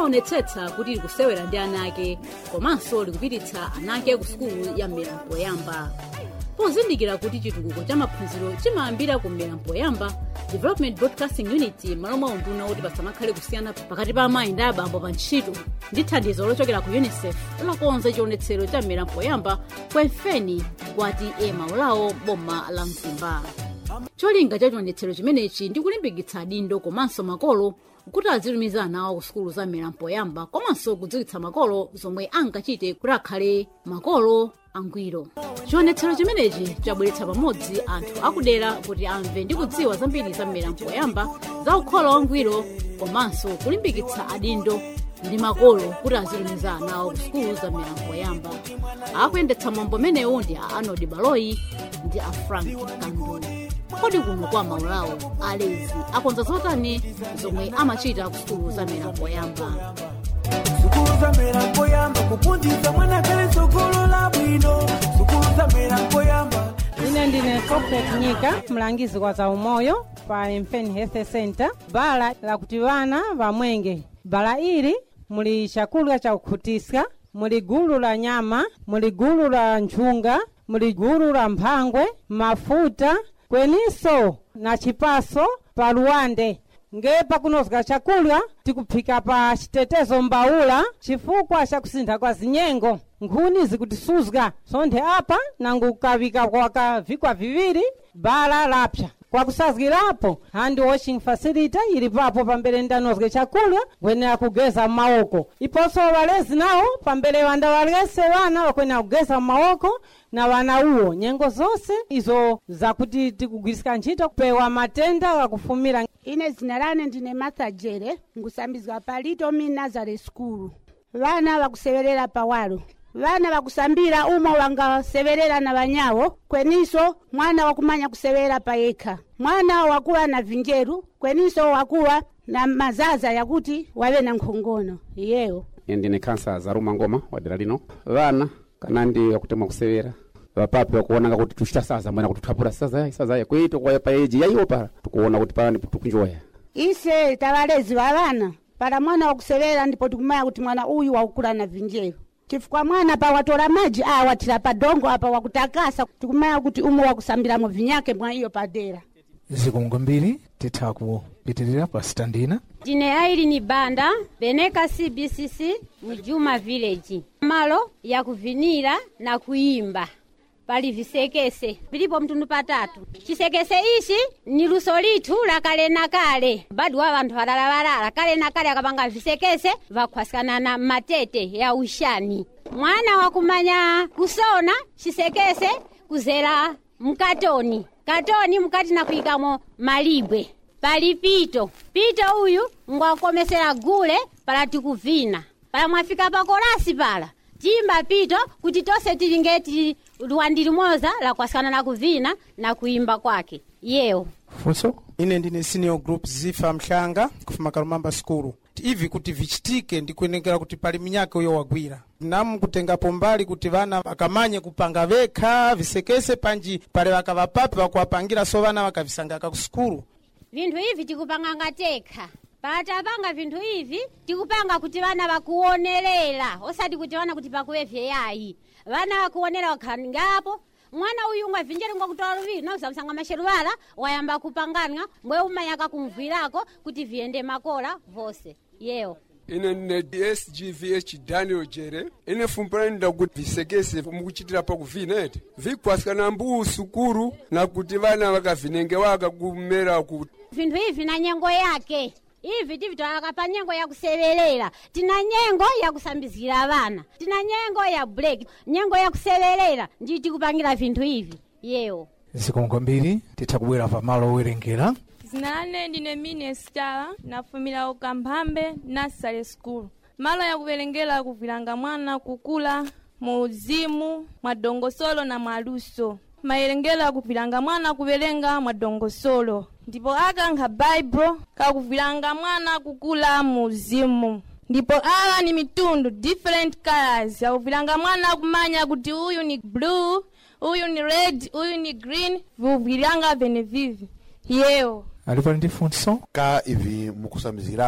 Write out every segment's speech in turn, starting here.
limaonetsetsa kuti likusewera ndi ana ake komanso likupititsa ana ake ku sukulu ya mmera mpoyamba pozindikira kuti chitukuko cha maphunziro chimayambira ku mmera mpoyamba development broadcasting unit malo mwa unduna woti pasamakhale kusiyana pakati pa amayi ndi abambo pa ntchito ndi thandizo lochokera ku unicef lakonza chionetsero cha mmera mpoyamba kwemfeni kwati ema ulawo boma la mzimba cholinga cha chionetsero chimenechi ndi kulimbikitsa adindo komanso makolo kuti azitumiza ana awo ku sukulu za mmera mpoyamba komanso kudziwitsa makolo zomwe angachite kuti akhale makolo angwiro chionetsero chimenechi chabweretsa pamodzi anthu akudera kuti amve ndi kudziwa zambiri za mmera mpoyamba za ukholo wangwiro komanso kulimbikitsa adindo ndi makolo kuti azitumiza ana awo ku sukulu za mmera mpoyamba akuyendetsa mwambo menewu ndi a arnold baloyi ndi a frank kandu kodi kuno kwa maulawo alezi akonza zotani zomwe amachita ku sukulu za mmera mpoyamba sukulu zamera mpoyamba kuphunzitsa mwana kale sogolo la bwino sukulu zamera mpoyamba ine ndine sofet nyika mlangizi wa zaumoyo pa mfen health center bala lakuti vana vamwenge bala ili muli chakulya cha kukhutisa muli gulu la nyama muli gulu la nchunga muli gulu la mphangwe mafuta kweninso na chipaso pa luwande nge pakunozga chakulya tikuphika pa chitetezo mbaula chifukwa cha kusintha kwa zinyengo nkhuni zikutisuzga sonthe apa nangu kukavika kwakavikwa viwiri bala lapsa kwakusazgirapo hand washing facility ili papo pambele ndanozge chakulya kwenera kugeza maoko iponso walezi nawo pambele wanda walese wana wakwenera kugeza maoko na wana uwo nyengo zonse izo zakuti tikugwirisika ntchito kupewa matenda akufumira ine zina lane ndine martha jere ngusambizwa pa little mi nazareth school vana vakuseverera pawalo vana vakusambira umo vangaseverera na vanyawo kweniso mwana wakumanya kuseverera pa yekha mwana wakuwa na vinjeru kweniso wakuwa na mazaza yakuti wave na nkhongono iyeyo ndine khansa zaruma ngoma wa dera lino vana kana ndi wakutemwa kusevera vapapi wakuonanga kuti tuchita saza mwena kuti tuthapura saza yayi saza yayi kweito kwa pa eji yayiwo para tikuona kuti pala ndipo tukunjoya ise tavalezi va vana para mwana wakusevera ndipo tikumaya kuti mwana uyu wakukula na vinjeru chifukwa mwana pa watola maji a watira pa dongo apa wakutakasa tikumaya kuti umo wakusambiramo vinyake mwa iyo padera zikungo mbiri titha kupitirira pa standina ndine ailini banda beneka cbcc mujuma village malo ya kuvinira na kuimba pali visekese vilipo mtundu patatu chisekese ichi ni luso lithu la kale na kale badi wa vanthu valalavalala kale na kale akapanga visekese vakhwasikana na matete ya ushani mwana wakumanya kusona chisekese kuzera mkatoni katoni mkati na kuyikamo malibwe pali pito pito uyu ngwakomesera gule pala tikuvina pala mwafika pa kolasi pala timba pito kuti tonse tilinge tili luwandi limoza lakwasikana na kuvina na kuimba kwake yewo funso ine ndine senior group zifa mhlanga kufuma kalumamba skulu ivi kuti vichitike ndikuyenekera kuti pali minyaka uyo wagwira namu kutengapo mbali kuti vana vakamanye kupanga vekha visekese panji pale vakavapapi vakuwapangira so vana vakavisangaka ku skulu vinthu ivi tikupanga ngatekha patapanga vinthu ivi tikupanga kuti vana vakuonerera osati kuti vana kuti pakuwevye yayi vana vakuonera wakhala ngapo mwana uyu ungabvinjeri ngwakutola luviri nausamsanga masheruvala wayamba kupangana mwe umanyaka kumvwirako kuti viyende makola vose yewo ine ndine sgvh daniel jere ine fumpulani ndakuti visekese mukuchitira pakuvina ete vikwasikana mbuwu sukuru nakuti vana vakavinenge waka kumera kuti vinthu ivi na nyengo yake ivi tivitwalaka pa nyengo ya kuseverera tina nyengo ya kusambizira vana tina nyengo ya break nyengo ya kuseverera ndi tikupangira vinthu ivi yewo zikungo mbiri titha kubwera pa malo owerengera zina lane ndine mine stala nafumira ukamphambe nasale school malo yakuverengera kuvilanga mwana kukula mu uzimu mwa dongosolo na mwaluso mayerengera kuvilanga mwana kuverenga mwa dongosolo ndipo akankha baibulo kakuvilanga mwana kukula mu uzimu ndipo ala ni mitundu different colors yakuvilanga mwana kumanya kuti uyu ni blue uyu ni red uyu ni green viuvilanga vene vivi yewo alipo ndi funso ka ivi mukusambizira apa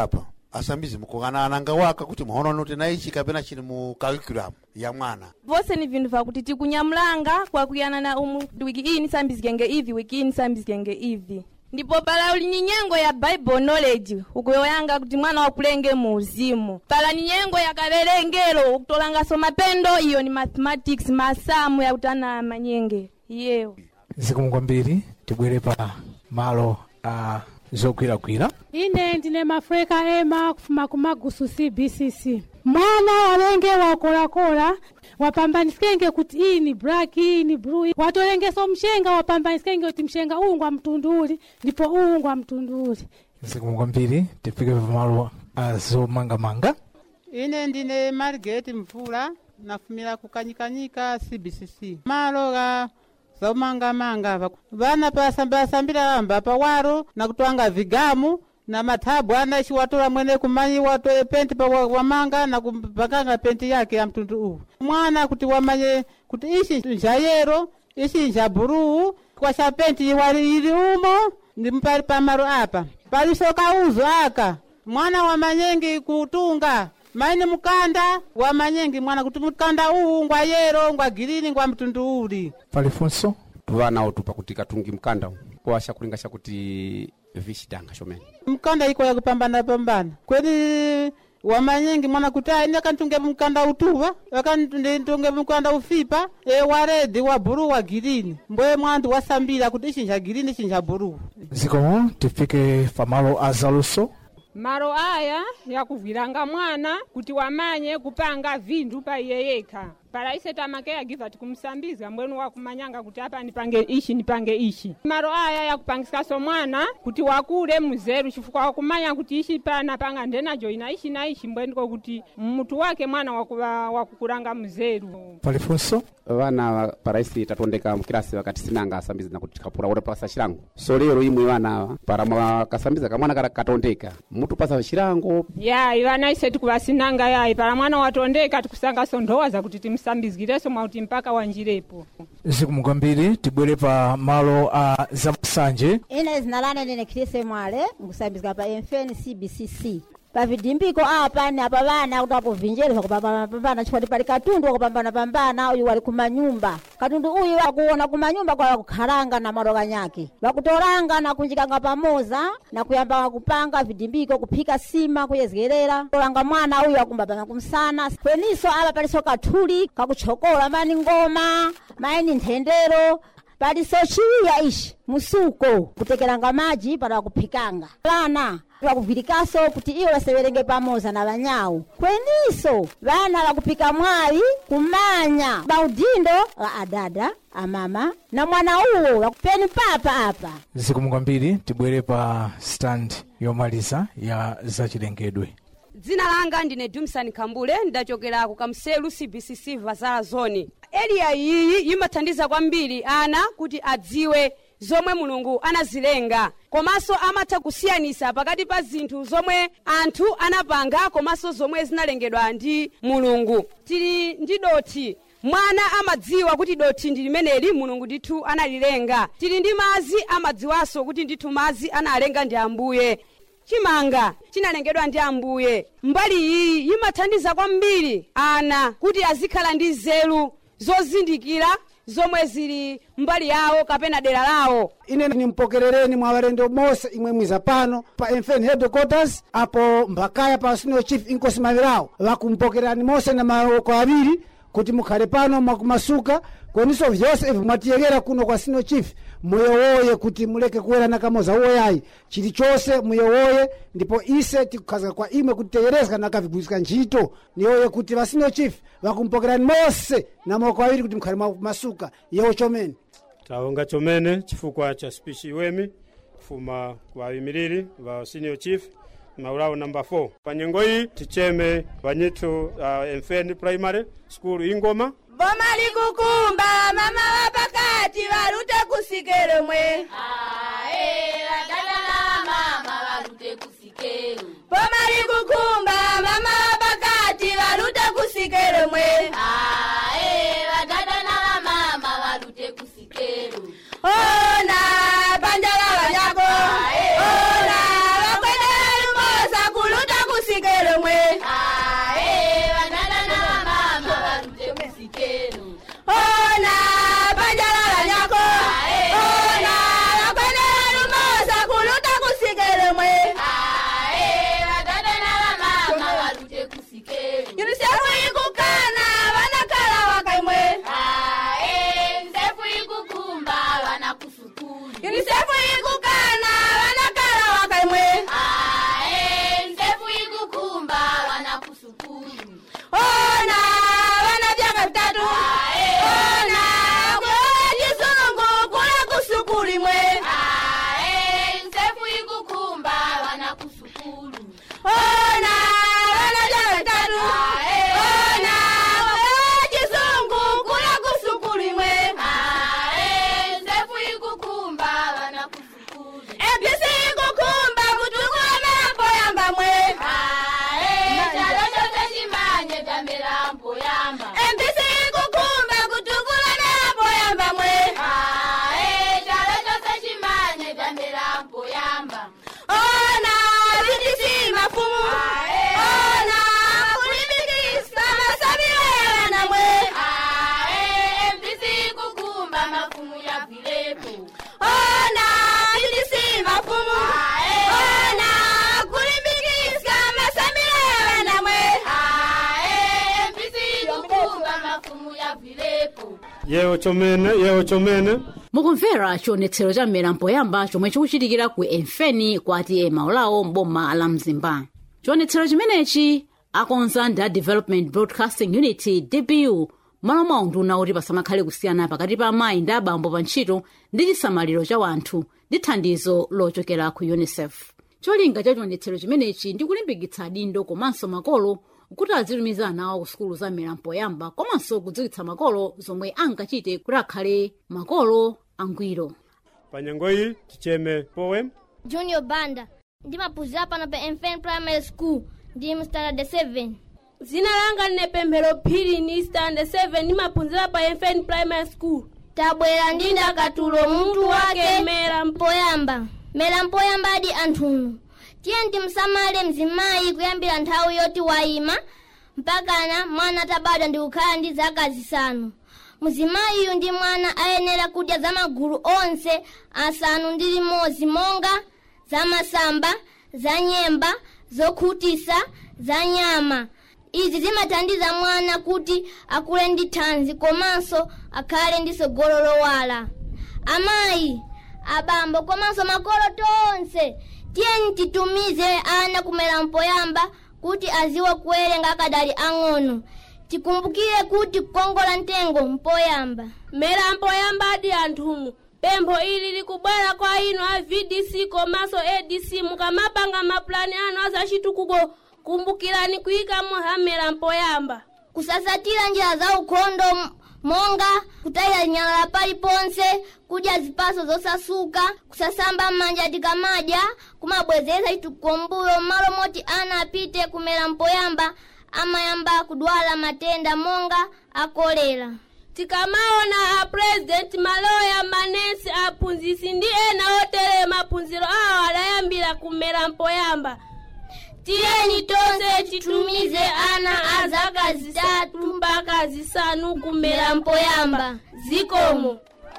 asambizi mukukana ananga waka kuti mwaona noti naichi kapena chili mu curriculum ya mwana vose ni vinhu vakuti tikunyamulanga kwakuyanana umu wiki iyi nisambizikenge ivi wiki iyi nisambizikenge ivi ndipo pala uli ni nyengo ya bible knowledge ukuyoyanga kuti mwana wakulenge mu uzimu pala ni nyengo ya kaverengero ukutolangaso mapendo iyo ni mathematics masamu yakuti ana manyenge iyeyo zikomo kwambiri tibwere pa malo a zogwiragwira ine ndine mafreka ema kufuma kumagusu cbcc mwana walenge wakolakola wapambanisikenge kuti iyi ni black iyi ni blue watolengeso mshenga wapambanisikenge kuti mshenga uwu ngwa mtundu uli ndipo uwu ngwa mtundu uli zikomo kwambiri tifike pa malo a zomangamanga ine ndine margeti mvula nafumira kukanyikanyika cbcc malo ga zaumangamanga va- vana pasambasambira lamba pawaro na kutwanga vigamu na mathabu ana xiwatola mwene kumanyi watoe penti pa wa- wamanga na kupakanga penti yake ya mtundu uwu mwana kuti wamanye kuti ishi njayero ishi njabuluu kwasha penti iwali ili umo ndi mpali pamaro apa palisoka uzo aka mwana wamanyengi kutunga maini mukanda wamanyengi mwana kuti mukanda uwu ngwa yero ngwa girini ngwa mtundu uli palifunso vana otupa kuti katungi mkanda washa kulinga shakuti vichitanga shomene mkanda iko ya kupambana pambana kweli wamanyengi mwana kuti aini akantunge mkanda utuva akantunge mkanda ufipa e waredi wa buru wa girini mboye mwandu wasambira kuti ichi nja girini ichi nja buru zikomo tifike pa malo a zaluso malo aya yakuvwiranga mwana kuti wamanye kupanga vinthu pa iye yekha para ise tamakeya giva tikumsambiza mbwenu wakumanyanga kuti apa nipange ishi nipange ishi malo aya yakupangisaso mwana kuti wakule muzeru chifukwa wakumanya kuti ishi pana panga ndenajo ina ishi na ishi mbweniko kuti mmutu wake mwana wakuva wakukulanga muzeru palifunso vana paraisi tatondeka mukilasi vakati sinanga asambizi nakuti tikapura ora pasa chilango so lero imwe vana ava para mwakasambiza kamwana kara katondeka mutu pasa chilango yayi vana ise tikuvasinanga yayi para mwana watondeka tikusangaso ndowa zakuti timsambizgireso mwauti mpaka wanjirepo zikomo kwambiri tibwere pa malo a zamasanje ine zina lane ndine khrise mwale nkusambizika pa mfn cbcc pavidimbiko apa ni apa vana kuti akuvinjeri vakupambanapambana chifukwa pali katundu wakupambanapambana uyu wali kumanyumba katundu uyu akuona kumanyumba kwa kukhalanga na madoka nyake vakutolanga na kunjikanga pamoza na kuyamba kupanga vidimbiko kuphika sima kuyezgerera tolanga mwana uyu akumbabana kumsana kweniso apa paliso kathuli kakuchokola mani ngoma maini nthendero paliso chiwiya ishi musuko kutekelanga maji para kuphikanga vana vakuvwirikaso kuti iwo vaseverenge pamoza na vanyawu kweniso vana vakuphika mwayi kumanya maudindo a adada amama na mwana uwo vakupeni papa apa zikomo kwambiri tibwere pa stand yomaliza ya zachilengedwe dzina langa ndine dumsan kambule ndachokera ku kamselu cbcc vazala zone eliya iyi imathandiza kwambiri ana kuti adziwe zomwe mulungu anazilenga komanso amatha kusiyanisa pakati pa zinthu zomwe anthu anapanga komanso zomwe zinalengedwa ndi mulungu tili ndi dothi mwana amadziwa kuti dothi ndi limeneli mulungu ndithu analilenga tili ndi mazi amadziwanso kuti ndithu mazi analenga ndi ambuye chimanga chinalengedwa ndi ambuye mbali iyi imathandiza kwambiri ana kuti azikhala ndi nzeru zozindikira zomwe zili mbali yawo kapena dera lawo ine nimpokerereni mwa walendo mose imwe mwiza pano pa mfn headquarters apo mbakaya pa senior chief inkosi mavirawo vakumpokererani mose na maoko aviri kuti mukhale pano mwakumasuka kweniso vyonse ivi mwatiyekera kuno kwa senior chief muyowoye kuti muleke kuwerana kamoza uwoyayi chilichonse muyowoye ndipo ise tikukhazika kwa imwe kuti teyerezeka nakavigwirizika ntchito niyoye kuti va senior chief vakumpokerani mose na maoko aviri kuti mukhale mwakumasuka yewo chomene tawonga chomene chifukwa cha spichi iwemi kufuma kwa vimiriri va senior chief maulawo namba 4 pa nyengo iyi ticheme vanyithu uh, mfn primary school ingoma boma likukumba mama wa pakati valute kusikelo mwe boma likukumba mama wa pakati valute kusikelo mwe ona banja la vanyako ona vakwedela lumosa kuluta kusikelo yewo chomene yewo chomene mukumvera chionetsero cha mmera mpoyamba chomwe chikuchitikira ku emfeni kwati maulawo mboma la mzimba chionetsero chimenechi akonza ndi a development broadcasting unity dbu malo mwawo nduna kuti pasamakhale kusiyana pakati pa amayi ndi abambo pa ntchito ndi chisamaliro cha wanthu ndi thandizo lochokera ku unicef cholinga cha chionetsero chimenechi ndi kulimbikitsa adindo komanso makolo kuti azitumiza ana awo ku sukulu za mmera mpoyamba komanso kudziwitsa makolo zomwe angachite kuti akhale makolo angwiro pa nyengo iyi ticheme poem junior banda ndimaphunzira pano pa mfn primary school ndi mu standard 7 zina langa line pemphero phiri ni standard 7 ndimaphunzira pa mfn primary school tabwera ndi ndakatulo mutu wake mera mpoyamba mera mpoyamba adi anthunu tiye timsamale mzimayi kuyambira nthawi yoti wayima mpakana mwana tabadwa ndi kukhala ndi zaka zisanu muzimayiyu ndi mwana ayenera kudya za magulu onse asanu ndi limodzi monga za masamba za nyemba zokhutisa za nyama izi zimathandiza mwana kuti akule ndi thanzi komanso akhale ndi tsogolo lowala amayi abambo komanso makolo tonse tiyeni titumize ana kumera mpoyamba kuti aziwe kuwerenga akadali ang'ono tikumbukire kuti kukongola mtengo mpoyamba mera mpoyamba adi anthunu pempho ili likubwera kwa inu a vdc komanso adc mukamapanga mapulani anu azachitukuko kumbukirani kuyikamo hamera mpoyamba kusasatira njira za ukhondo m- monga kutayira nyalala paliponse kudya zipaso zosasuka kusasamba m'manja tikamadya kumabwezera chitukuko mbuyo m'malo moti ana apite kumera mpoyamba amayamba kudwala matenda monga akolera tikamaona a president maloya manesi aphunzisi ndi ena otere maphunziro awo adayambira kumera mpoyamba tiyeni tonse titumize ana a zaka zitatu mpaka zisanu kumera mpoyamba zikomo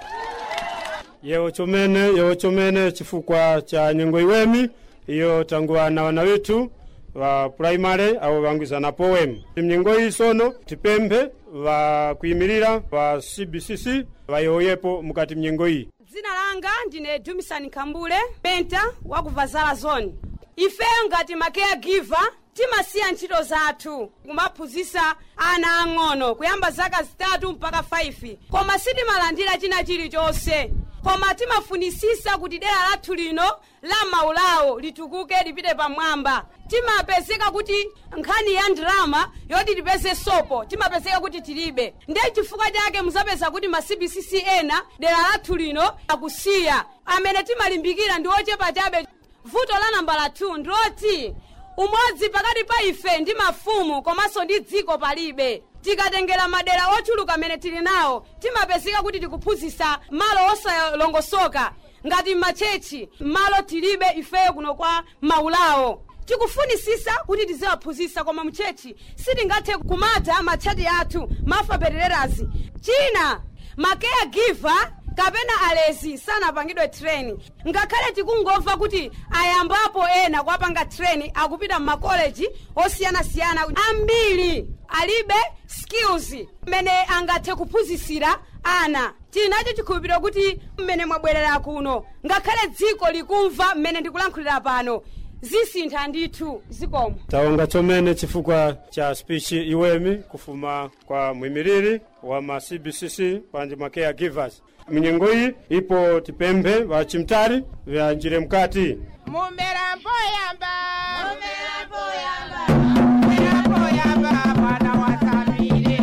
yewo chomene yewo chomene chifukwa cha nyengo iwemi iyo tanguwana wana withu wa primary awo wangwizana poem mnyengo iyi sono tipemphe vakuyimirira va cbcc vayoyepo mukati mnyengo iyi dzina langa ndine dumisani khambule penta wa ku vazala zone ifeyo ngati ma caregiver timasiya ntchito zathu kumaphunzitsa ana ang'ono kuyamba zaka zitatu mpaka 5 koma sitimalandira china chilichonse koma timafunisisa kuti dera lathu lino la maulawo litukuke lipite pamwamba timapezeka kuti nkhani ya ndrama yoti tipeze sopo timapezeka kuti tilibe ndiye chifukwa chake muzapeza kuti ma cbcc ena dera lathu lino akusiya amene timalimbikira ndi ochepa chabe vuto la nambala 2 ndiloti umodzi pakati pa ife ndi mafumu komanso ndi dziko palibe tikatengera madera ochuluka amene tili nawo timapezeka kuti tikuphunzitsa malo osalongosoka ngati m'machechi malo tilibe ifeyo kuno kwa maulawo tikufunisisa kuti tiziwaphunzitsa koma mchechi sitingathe kumadza matchati athu mafa petererazi china macaregiver kapena alezi sanapangidwe treni ngakhale tikungomva kuti ayambapo ena kuwapanga treni akupita m'makoleji osiyanasiyana ambiri alibe skills mmene angathe kuphunzitsira ana tili nacho chikhulupiriro kuti mmene mwabwerera kuno ngakhale dziko likumva mmene ndikulankhulira pano zisintha ndithu zikomo tawonga chomene chifukwa cha speech iwemi kufuma kwa mwimiriri wa ma cbcc panji ma caregivers mnyengo iyi ipo tipemphe vachimtari vyanjire mkati mumera mpoyamba mumera mpoyamba mumera mpoyamba mwana wa Samire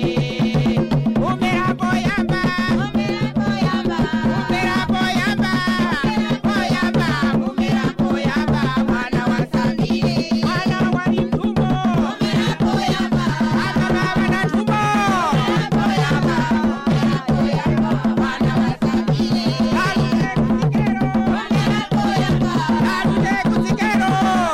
mumera mpoyamba mumera mpoyamba mumera mpoyamba mpoyamba mumera mpoyamba mwana wa Samire mwana wa Ntumbo mumera mpoyamba mwana baba na Ntumbo mumera mpoyamba mumera mpoyamba mwana wa Samire kalule kusikero mumera mpoyamba kalule kusikero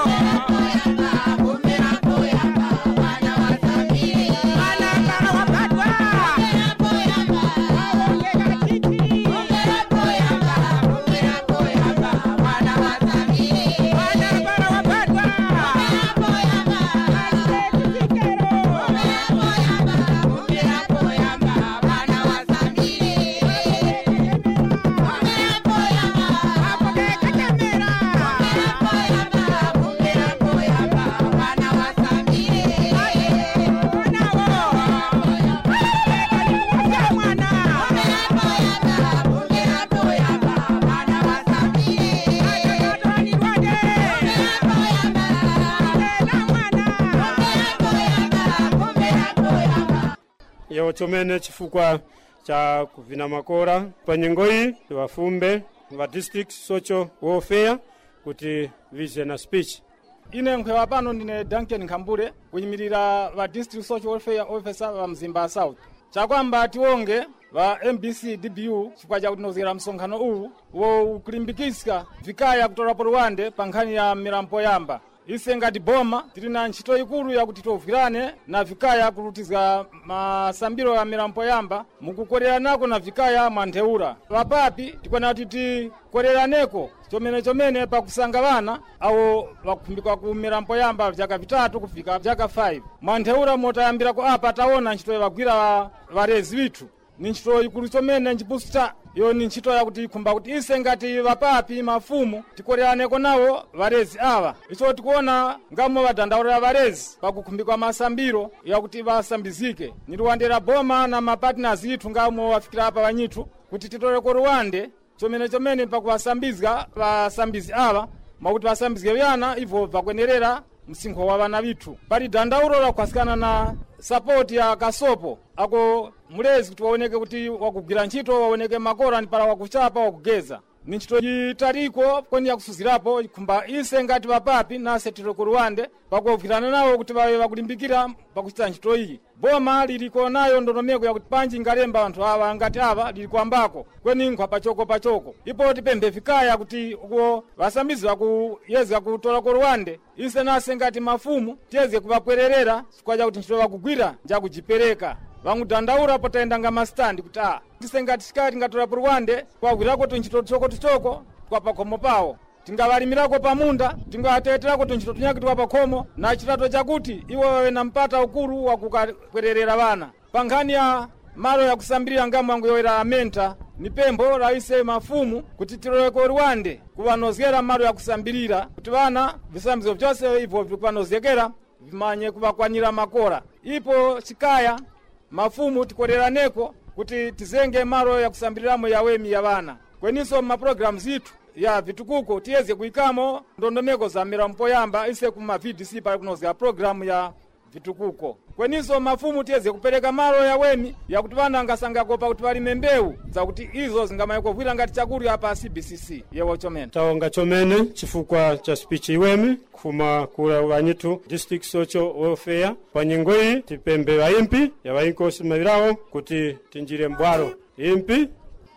yewo chomene chifukwa cha kuvina makora pa nyengo iyi tiwafumbe va district social welfare kuti vize na speech ine nkhwewa pano ndine duncan nkhambule kuyimirira va district social welfare officer va mzimba south chakwamba tiwonge va mbc dbu chifukwa cha kutinozera msonkhano uwu wo ukulimbikitsa vikaya kutola polowande pa nkhani ya milambo yamba ise ngati boma tili na ntchito ikulu yakuti tovwirane na vikaya kulutizga masambiro ya milambo yamba mukukoleranako na vikaya mwa ntheura vapapi tikwana kuti tikoleraneko chomene chomene pakusanga vana awo vakuphimbikwa ku milambo yamba vyaka vitatu kufika vyaka 5 mwa ntheura motayambirako apa taona ntchito yavagwira varezi vithu ni ntchito ikulu chomene nchibusta yo ni ntchito yakuti ikhumba kuti ise ngati vapapi mafumu tikoleraneko nawo varezi ava icho tikuona ngamo vadandaulira varezi pakukhumbikwa masambiro yakuti vasambizike niliwandera boma na mapartners ithu ngamo wafikira apa vanyithu kuti titoleko ruwande chomene chomene pakuvasambizga vasambizi ava mwakuti vasambizge vyana ivo vakwenerera msinkho wa vana vithu pali dandaulo lakukhwasikana na sapoti ya kasopo ako mulezi kuti waoneke kuti wakugwira ntchito waoneke makora ni pala wakuchapa wakugeza ni ntchito italiko kweni yakusuzirapo ikhumba ise ngati vapapi nase tiloko ruwande pakuwugwirana nawo kuti vawe vakulimbikira pakuchita ntchito iyi boma liliko nayo ndondomeko yakuti panji ingalemba anthu awa ngati ava lili kwambako kweni nkhwa pachoko pachoko ipo tipemphe vikaya kuti uko vasambizi vakuyezga kutolako ruwande ise nase ngati mafumu tiyezge kuvakwererera chifukwa chakuti ntchito vakugwira njakujipereka vangudandaura potayenda nga masitandi kuti a tise ngati sikati ngatola ruwande kwagwirako tuntchito tichoko tichoko kwa pakhomo pawo tingavalimirako pamunda tingawateterako tuntchito tunyaki twa pakhomo na chitato chakuti iwo wawe na mpata ukulu wakukakwererera vana pa nkhani ya malo yakusambirira ngamu yangu yoyera amenta ni pempho la ise mafumu kuti tiloleko ruwande kuvanozgera malo yakusambirira kuti vana visambizo vyonse ivo vikuvanozekera vimanye kuvakwanyira makora ipo chikaya mafumu tikoleraneko kuti tizenge malo yakusambiriramo yawemi ya vana kweninso mmapulogalamu zithu ya vitukuko tiyeze kuyikamo ndondomeko za milambo yamba ise kuma vdc pali kunozera programu ya vitukuko kweninso mafumu tiyeze kupereka malo yawemi yakuti vana angasangakopa kuti valime mbewu zakuti izo zingamaye kuvwira ngati chakudya pa cbcc yewo chomene tawonga chomene chifukwa cha speech iwemi kufuma kula vanyitu district social welfare pa nyengo iyi tipembe vaimpi ya vainkosi mavirawo kuti tinjire mbwalo impi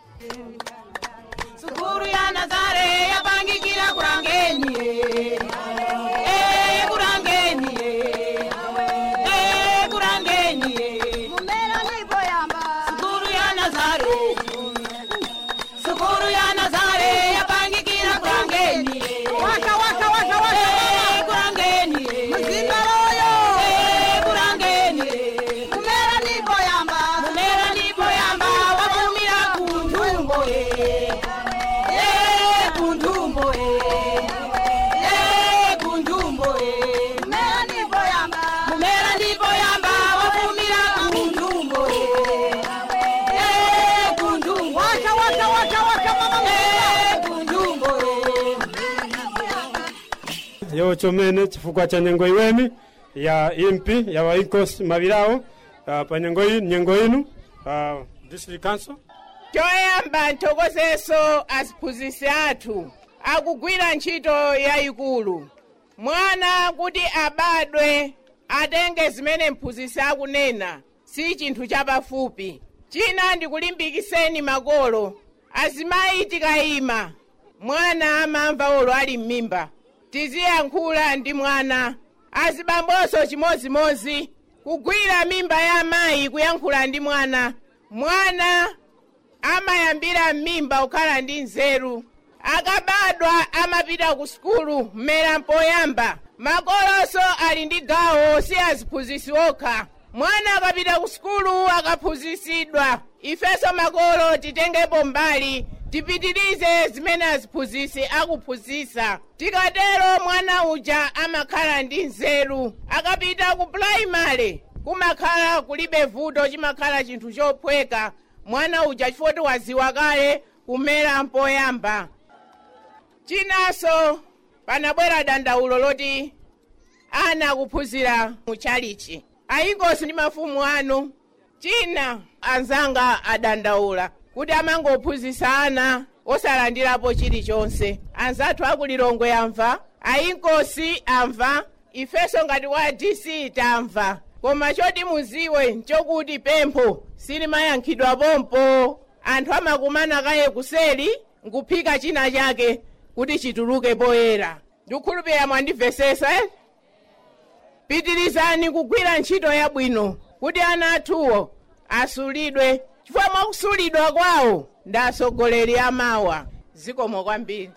sukuru ya nazare yapangikira kurangeni Eh, kurangeni Eh, kurangeni sukuru ya nazare sukuru ya nazare yapangikira kurangeni waka waka waka waka Eh, kurangeni mzimba loyo Eh, kurangeni kumera nipo yamba kumera nipo yamba wakumira kuntumbo eh Eh, kundumbo eh. Eh, kundumbo eh. Mumera ndipo yamba. Mumera ndipo yamba, wafumira kundumbo eh. Eh, kundumbo. Waka, waka, waka, waka, mama. Eh, kundumbo eh. yewo chomene chifukwa cha nyengo iwemi ya impi ya vainkosi mavirawo uh, pa nyengo iyi nyengo inu uh, district council choyamba nthokozeso aphunzitsi athu akugwira ntchito yayikulu mwana kuti abadwe atenge zimene mphunzitsi akunena si chinthu chapafupi china ndikulimbikiseni makolo azimayi tikayima mwana amamva olo ali m'mimba tiziyankhula ndi mwana azibambonso chimozimozi kugwira mimba ya amayi kuyankhula ndi mwana mwana amayambira m'mimba kukhala ndi nzeru akabadwa amapita ku sukulu mmera mpoyamba makolonso ali ndi gawo si aziphunzitsi okha mwana akapita ku sukulu akaphunzitsidwa ifenso makolo titengepo mbali tipitirize zimene aziphunzitsi akuphunzitsa tikatero mwana uja amakhala ndi nzeru akapita ku puraimale kumakhala kulibe vuto chimakhala chinthu chophweka mwana uja chifukwa waziwa kale kumera mpoyamba chinanso panabwera dandaulo loti ana akuphunzira mu chalichi ayingosi ndi mafumu anu china anzanga adandaula kuti amangophunzitsa ana osalandirapo chilichonse anzathu akulilongwe amva ayinkosi amva ifenso ngati wa dc tamva koma choti muziwe nchokuti pempho silimayankhidwa pompo anthu amakumana kaye kuseli nkuphika china chake kuti chituluke poyera ndikukhulupirira mwandimvesesa eh? pitirizani kugwira ntchito yabwino kuti ana athuwo asulidwe chifukwa mwakusulidwa kwawo ndi atsogoleri amawa zikomo kwambiri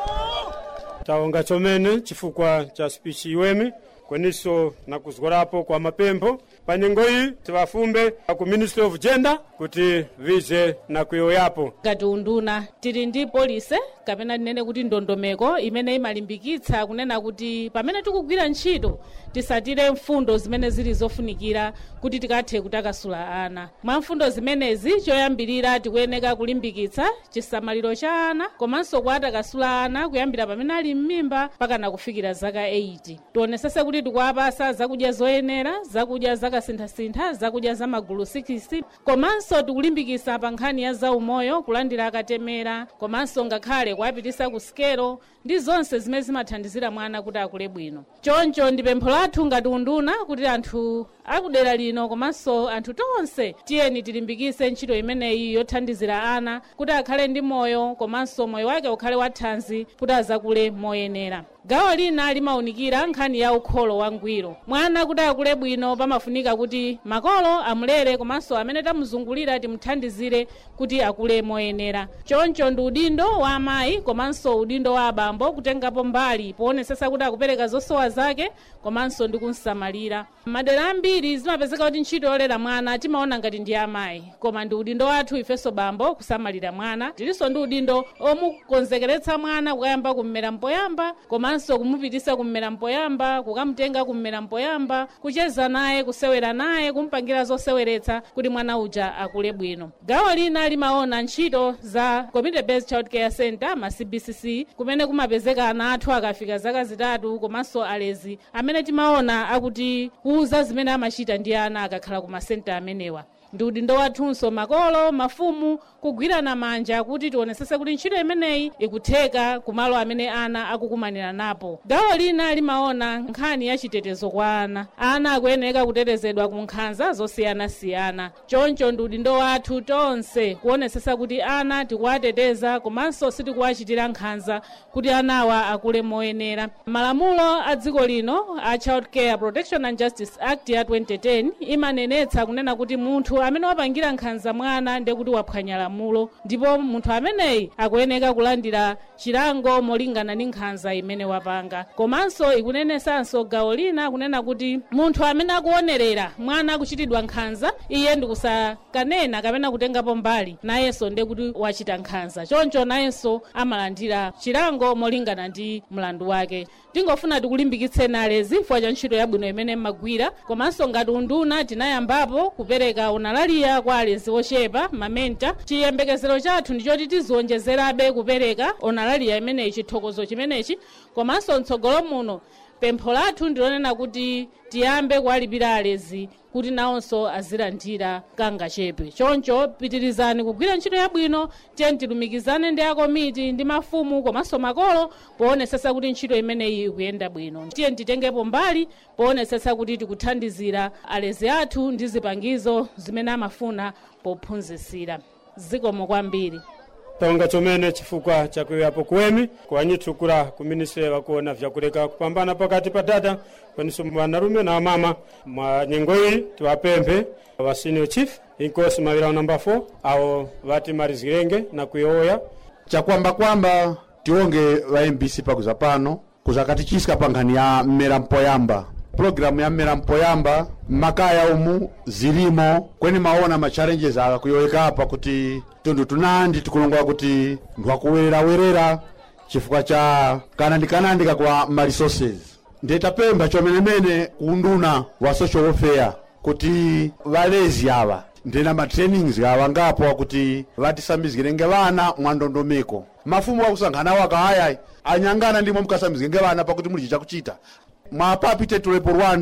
tawonga chomene chifukwa cha spichi iwemi kweniso na kuzgorapo kwa mapempho pa nyengo iyi tiwafumbe ku ministry of gender kuti vize na kuyoyapo ngati unduna tili ndi polise kapena tinene kuti ndondomeko imene imalimbikitsa kunena kuti pamene tikugwira ntchito tisatire mfundo zimene zili zofunikira kuti tikathe kutakasula ana mwa mfundo zimenezi choyambirira tikuyeneka kulimbikitsa chisamaliro cha ana komanso kuwatakasula ana kuyambira pamene ali m'mimba pakana kufikira zaka 80 tionesese kuti tikuwapasa zakudya zoyenera zakudya zakasinthasintha zakudya za magulu 6 komanso tikulimbikitsa pa nkhani ya zaumoyo kulandira akatemera komanso ngakhale kuwapitisa ku sikelo ndi zonse zimene zimathandizira mwana kuti akule bwino choncho ndi pempho lathu ngati unduna kuti anthu akudera lino komanso anthu tonse tiyeni tilimbikise ntchito imeneyi yothandizira ana kuti akhale ndi moyo komanso moyo wake ukhale wathanzi kuti azakule moyenera gawo lina limawunikira nkhani ya ukholo wangwiro mwana kuti akule bwino pamafunika kuti makolo amulere komanso amene tamuzungulira timuthandizire kuti akule moyenera choncho ndi udindo wa amayi komanso udindo wa abambo kutengapo mbali poonetsesa kuti akupereka zosowa zake komanso ndi kumsamalira madera ambiri zimapezeka kuti ntchito yolera mwana timaona ngati ndi amayi koma ndi udindo wathu ifenso bambo kusamalira mwana tilinso ndi udindo omukonzekeretsa mwana kukayamba kummera mpoyamba komanso kumupitisa kummera mpoyamba kukamutenga kummera mpoyamba kucheza naye kusewera naye kumpangira zoseweretsa kuti mwana uja akule bwino gawo lina limaona ntchito za community based child care center ma cbcc kumene kumapezeka ana athu akafika zaka zitatu komanso alezi amene timaona akuti kuuza zimene amachita ndi ana akakhala ku masenta amenewa ndi udindo wathunso makolo mafumu kugwirana manja kuti tionesese kuti ntchito imeneyi ikutheka kumalo amene ana akukumanira napo gawo lina limaona nkhani ya chitetezo kwa ana ana akuyeneka kutetezedwa ku nkhanza zosiyanasiyana choncho ndi udindo wathu tonse kuonesesa kuti ana tikuwateteza komanso sitikuwachitira nkhanza kuti anawa akule moyenera malamulo a dziko lino a child care protection and justice act ya 2010 imanenetsa kunena kuti munthu amene wapangira nkhanza mwana ndiye kuti waphwanya lamulo ndipo munthu ameneyi akuyeneka kulandira chilango molingana ndi nkhanza imene wapanga komanso ikunenesanso gawo lina kunena kuti munthu amene akuonerera mwana akuchitidwa nkhanza iye ndikusakanena kapena kutengapo mbali nayenso ndiye kuti wachita nkhanza choncho nayenso amalandira chilango molingana ndi mlandu wake tingofuna tikulimbikitseni alezi chifukwa cha ntchito yabwino imene mmagwira komanso ngati unduna tinayambapo kupereka unalaliya kwa alezi ochepa mamenta chiyembekezero chathu ndichoti tizionjezerabe kupereka unalaliya imeneyi chithokozo chimenechi komanso mtsogolo muno pempho lathu ndilonena kuti tiyambe kuwalipira alezi kuti nawonso azilandira kangachepe choncho pitirizani kugwira ntchito yabwino tiyeni tilumikizane ndi akomiti ndi mafumu komanso makolo poonesesa kuti ntchito imeneyi ikuyenda bwino tiyeni titengepo mbali poonesesa kuti tikuthandizira alezi athu ndi zipangizo zimene amafuna pophunzitsira zikomo kwambiri tonga chomene chifukwa chakuyapo kuwemi kuwanyithukula ku ministry vakuona vyakuleka kupambana pakati pa dada kweniso vanarume na amama mwa nyengo iyi tiwapemphe wa senior chief inkosi mawira namba 4 awo vati marizirenge na kuyoya chakwamba-kwamba tionge va mbc pakuza pano kuzakatichiska pa nkhani ya mmera mpoyamba pulogalamu ya mmera mpoyamba mmakaya umu zilimo kweni maona ma challenges aka kuyoyeka apa kuti tundu tunandi tikulongola kuti ndwakuwererawerera chifukwa cha kanandikanandika kwa ma resources ndetapempha chomenemene kunduna wa social welfare kuti valezi ava ndena ma trainings awangapo akuti vatisambizirenge vana mwa ndondomeko mafumu akusankhanawo akahaya anyangana ndimo mukasambizirenge vana pakuti muli chakuchita mwapapite tulepo rwande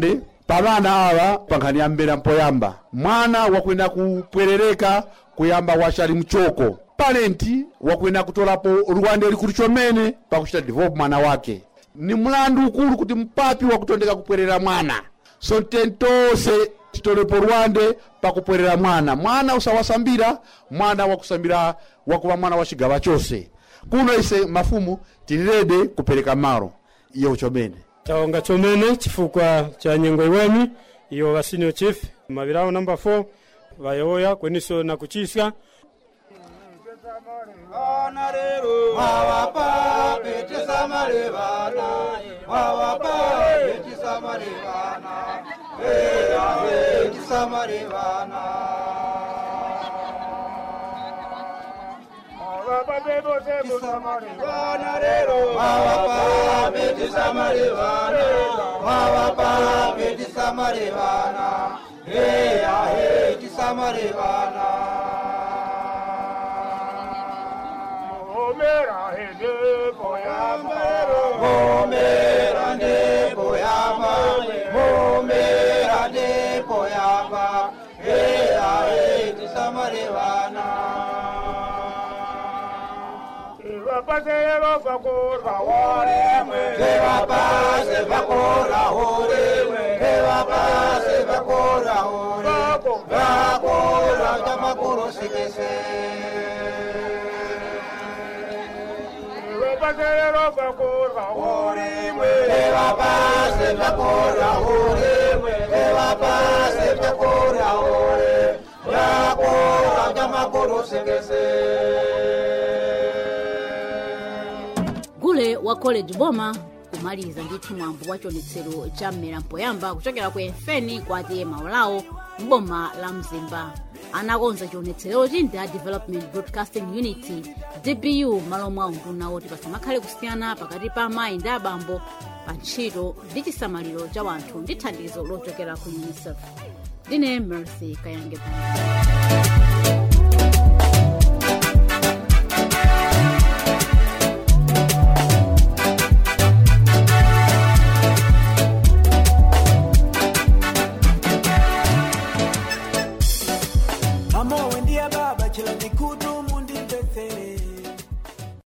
pavana awa pankhani ya mbera mpoyamba mwana wakwenda kupwerereka kuyamba wachali mchoko palenti wakwenda kutolapo luwande likulu chomene pakuchita develop mwana wake ni mlandu ukulu kuti mpapi wakutondeka kupwerera mwana so tentose titolepo luwande pakupwerera mwana mwana usawasambira mwana wakusambira wakuva mwana wa chigawa chose kuno ise mafumu tilirede kupereka malo iyo chomene taonga chomene chifukwa cha nyengo iweni iyo wa senior chief mavirawo namba 4 vayoya kweniso na kuchisya Wawapa betisa marevana, wawapa betisa marevana, eya betisa marevana. Wawapa betisa marevana rero, wawapa betisa marevana, wawapa betisa marevana, eya betisa marevana. Omera hede boyama Omera de boyama Omera de boyama Ea eti samarevana Vapase vakorva horimwe Vapase vakorva horimwe Vapase vakorva horimwe Vakorva tamakuru sikese Vapasero vakorva horimwe Vapase vakorva horimwe Vapase vakorva horimwe Vakorva tamakuru sikese gule wa college boma kumaliza ndithu mwambo wa chionetsero cha mmera mpoyamba kuchokera ku emfeni kwati maulawo m'boma la mzimba anakonza chionetserochi ndi a development broadcasting unity dbu malo mwa unduna woti pasamakhale kusiyana pakati pa amayi ndi abambo pa ntchito ndi chisamaliro cha wanthu ndi thandizo lochokera ku unicef ndine mercy kayange